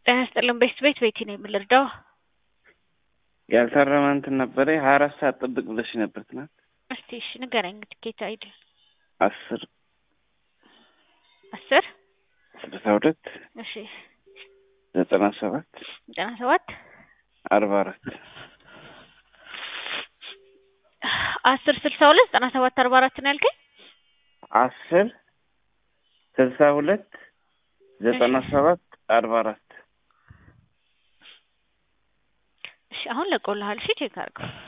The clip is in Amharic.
ጤና ይስጥልን ቤት ቤት ቤቲ ነው የምልርዳው ያልታረመ እንትን ነበረ ሀያ አራት ሰዓት ጥብቅ ብለሽ ነበር ትናንት። እስቲ እሺ ንገረኝ ትኬት አይዲ አስር አስር ስልሳ ሁለት እሺ ዘጠና ሰባት ዘጠና ሰባት አርባ አራት አስር ስልሳ ሁለት ዘጠና ሰባት አርባ አራት ነው ያልከኝ? አስር ስልሳ ሁለት ዘጠና ሰባት አርባ አራት እሺ አሁን ለቆልሃል። እሺ ቼክ አድርገው።